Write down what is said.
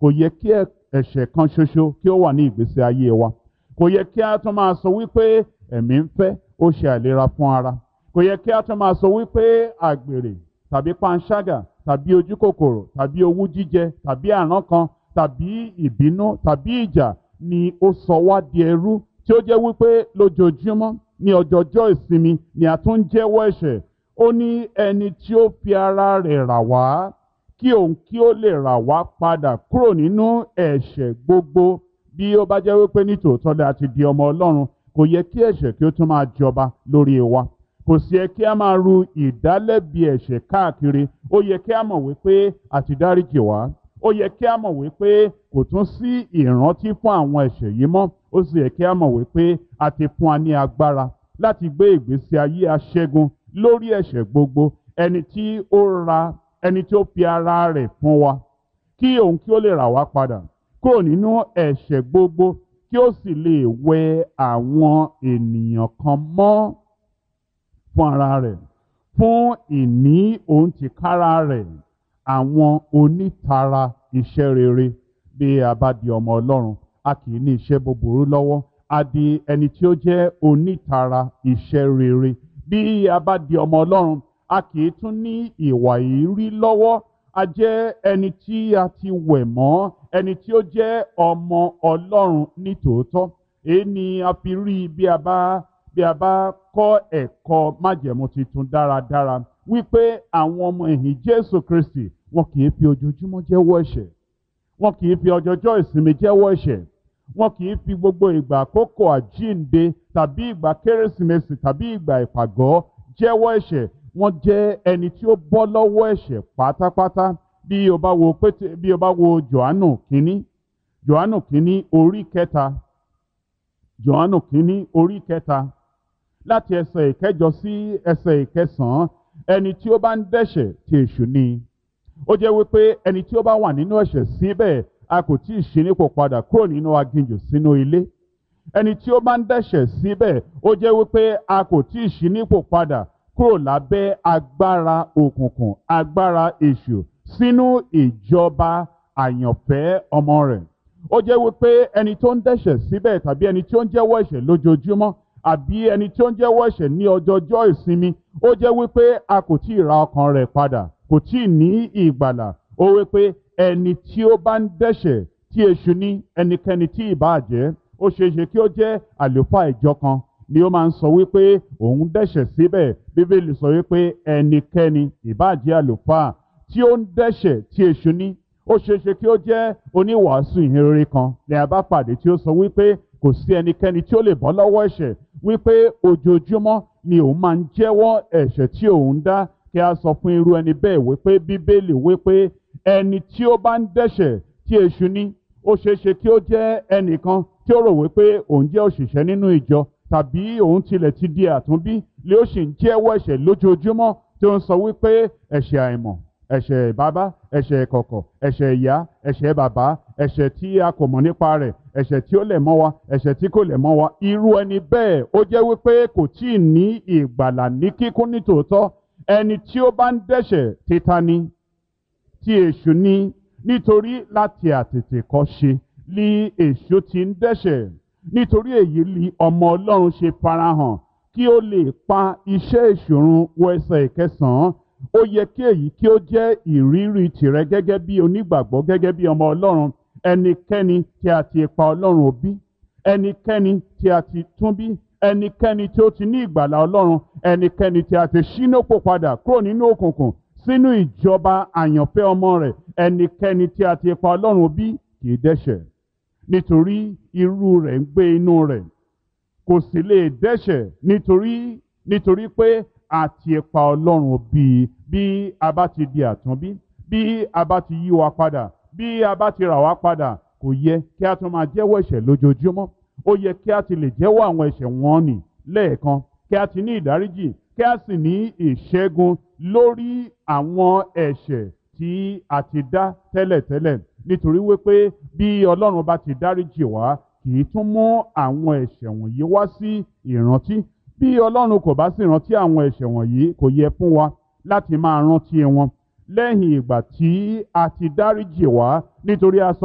kò yẹ kí ẹ̀ṣẹ̀ kan ṣoṣo kí ó wà ní ìgbésí ayé wa kò yẹ kí a tún máa sọ wípé ẹ̀mí ń fẹ́ ó ṣe àìlera fún ara kò yẹ kí a tún máa sọ wípé àgbèrè tàbí panṣágà tàbí ojúkòkòrò tàbí owú jíjẹ tàbí àrán kan tàbí ìbínú tàbí ìjà ni ó sọ wá di ẹrú tí ó jẹ́ wípé lójoojúmọ́ ní ọjọ́jọ́ ìsinmi ni a tún ń jẹ́wọ́ ẹ̀ṣẹ̀ ó ní ẹni tí ó fi ara rẹ̀ rà wá kí òun kí ó lè rà wá padà kúrò nínú ẹ̀ṣẹ̀ gbogbo bí ó bá jẹ́ wípé nítòótọ́ lẹ́ àti di ọmọ Ọlọ́run kò yẹ kí ẹ̀ṣẹ̀ kí ó tún máa jọba lórí wa kò sí yẹ kí a máa ru ìdálẹ́bi ẹ̀ṣẹ̀ káàkiri ó yẹ kí a mọ̀ wípé a ti dáríjì wá ó yẹ kí a mọ̀ wípé kò tún sí ìrántí fún àwọn ẹ̀ṣẹ̀ yìí mọ́ ó sì yẹ kí a mọ̀ wípé a ti fún wa ní agbára láti gbé ìgbésí ayé aṣẹ́gun lórí ẹ̀ṣẹ̀ gbogbo ẹni tí ó ra ẹni tí ó fi ara rẹ̀ fún wa kí òun kí ó lè rà wá padà kúrò nínú ẹ̀ṣẹ̀ gbogbo kí ó sì lè wẹ àwọn ènìyàn kan mọ́ fún ara rẹ̀ fún ìní òun tìkára rẹ̀ àwọn onítara iṣẹ́ rere bí a bá di ọmọ Ọlọ́run a kì í ní iṣẹ́ búburú lọ́wọ́ a di ẹni tí ó jẹ́ onítara iṣẹ́ rere bí a bá di ọmọ Ọlọ́run a kì í tún ní ìwà ìrí lọ́wọ́ a jẹ́ ẹni tí a ti wẹ̀ mọ́ ẹni tí ó jẹ́ ọmọ Ọlọ́run ní tòótọ́ èyí ni a fi rí bí a bá bí a bá kọ́ ẹ̀kọ́ májẹ̀mú tuntun dáradára wípé àwọn ọmọ ẹ̀yìn Jésù Kristi wọn kì í fi ojoojúmọ́ jẹ́wọ́ ẹ̀ṣẹ̀ wọn kì í fi ọjọ́jọ́ ìsinmi jẹ́wọ́ ẹ̀ṣẹ̀ wọn kì í fi gbogbo ìgbà àkókò àjíǹde tàbí ìgbà kérésìmesì tàbí ìgbà ìpàgọ́ jẹ́wọ́ ẹ̀ṣẹ̀ wọ́n jẹ́ ẹni tí ó bọ́ lọ́wọ́ ẹ̀ṣẹ̀ pátápátá bí o bá wo pété bí o bá wo Jòhánù kínní Jòhánù kínní orí kẹta Jòhánù kínní orí kẹta láti ẹsẹ̀ ìkẹjọ sí ẹsẹ̀ ìkẹsàn-án ẹni tí ó bá ń dẹ́ṣẹ̀ tí èṣù ni ó jẹ́ wípé ẹni tí ó bá wà nínú ẹ̀ṣẹ̀ síbẹ̀ a kò tí ì ṣí nípò padà kúrò nínú aginjù sínú ilé ẹni tí ó bá ń dẹ́ṣẹ̀ síbẹ̀ ó jẹ́ wípé a kò tí ì ṣí nípò padà kúrò lábẹ́ agbára òkùnkùn agbára èṣù sínú ìjọba àyànfẹ́ ọmọ rẹ̀ ó jẹ́ wípé ẹni tó ń dẹ́ṣẹ̀ síbẹ̀ tàbí ẹni tí ó ń jẹ́wọ́ ẹ̀ṣẹ̀ lójoojúmọ́ àbí ẹni tí ó ń jẹ́wọ́ ẹ̀ṣẹ̀ ní ọjọ́jọ́ ìsinmi ó jẹ́ wípé a kò tí ì ra ọkàn rẹ̀ padà kò tí ì ní ìgbàlà ó wípé ẹni tí ó bá ń dẹ́ṣẹ̀ tí èṣù ní ẹnikẹ́ni tí ì bá jẹ́ ó ṣeé ṣe kí ó jẹ́ àlùfáà ìjọ kan ni ó máa ń sọ wípé òun dẹ́ṣẹ̀ síbẹ̀ bíbélì sọ wípé ẹnikẹ́ni ìbáàjẹ́ àlùfáà tí ó ń dẹ́ṣẹ̀ tí èṣù ní ó ṣeé ṣe kí ó jẹ́ oníwàásù ìhìnrere kan ní a bá pàdé tí ó sọ wípé kò sí ẹnikẹ́ni tí ó lè bọ́ lọ́wọ́ ẹ̀ṣẹ̀ wípé ojoojúmọ́ ni òun máa ń jẹ́wọ́ ẹ̀ṣẹ̀ tí òun dá kí a sọ fún irú ẹni bẹ́ẹ̀ wípé bíbélì wípé ẹni tí ó bá ń dẹ́ṣẹ̀ tí èṣù ní ó ṣeé ṣe kí ó jẹ́ ẹnìkan tí ó rò wípé òun jẹ́ òṣìṣẹ́ nínú ìjọ tàbí òun tilẹ̀ ti di àtúnbí lé ó sì ń jẹ́wọ́ ẹ̀ṣẹ̀ lójoojúmọ́ tí ó ń sọ wípé ẹ̀ṣẹ̀ àìmọ̀ ẹ̀ṣẹ̀ bàbá ẹ̀ṣẹ̀ ìkọ̀kọ̀ ẹ̀ṣẹ̀ ìyá ẹ̀ṣẹ̀ bàbá ẹ̀ṣẹ̀ tí a kò mọ̀ nípa rẹ̀ ẹ̀ṣẹ̀ tí ó lẹ̀ mọ́ wa ẹ̀ṣẹ̀ tí kò lẹ̀ mọ́ wa irú ẹni bẹ́ẹ̀ ó jẹ́ wípé kò tí ì ní ìgbàlà ní kíkún ní tòótọ́ ẹni tí ó bá ń dẹ́ṣẹ̀ títa ni tí èṣù ni nítorí láti àtètèkọ́ ṣe ni èṣù ti ń dẹ́ṣẹ̀ nítorí èyí ni ọmọ ọlọ́run ṣe farahàn kí ó lè pa iṣẹ́ ìṣòrun wọ ẹsẹ̀ ìkẹsàn-án ó yẹ kí èyí kí ó jẹ́ ìrírí tìrẹ gẹ́gẹ́ bí onígbàgbọ́ gẹ́gẹ́ bí ọmọ ọlọ́run ẹnikẹ́ni tí a ti pa ọlọ́run òbí ẹnikẹ́ni tí a ti tún bí ẹnikẹ́ni tí ó ti ní ìgbàlà ọlọ́run ẹnikẹ́ni tí a ti ṣínópò padà kúrò nínú òkùnkùn sínú ìjọba àyànfẹ́ ọmọ rẹ̀ ẹnikẹ́ni tí a ti pa ọlọ́run òbí kì í dẹ́ṣẹ̀ nítorí irú rẹ̀ ń gbé inú rẹ̀ kò sì lè dẹ́ṣẹ̀ nítorí nítorí pé a ti pa ọlọ́run bí bí a bá ti di àtúnbí bí a bá ti yí wa padà bí a bá ti rà wá padà kò yẹ kí a tún máa jẹ́wọ́ ẹ̀ṣẹ̀ lójoojúmọ́ ó yẹ kí a ti lè jẹ́wọ́ àwọn ẹ̀ṣẹ̀ wọn nì lẹ́ẹ̀kan kí a ti ní ìdáríjì kí a sì ní ìṣẹ́gun lórí àwọn ẹ̀ṣẹ̀ tí a ti dá tẹ́lẹ̀tẹ́lẹ̀ nítorí wípé bí ọlọ́run bá ti dáríjì wá kì í tún mú àwọn ẹ̀ṣẹ̀ wọ̀nyí wá sí ìrántí bí ọlọ́run kò bá sì rántí àwọn ẹ̀ṣẹ̀ wọ̀nyí kò yẹ fún wa láti máa rántí wọn lẹ́yìn ìgbà tí a ti dáríjì wá nítorí a sọ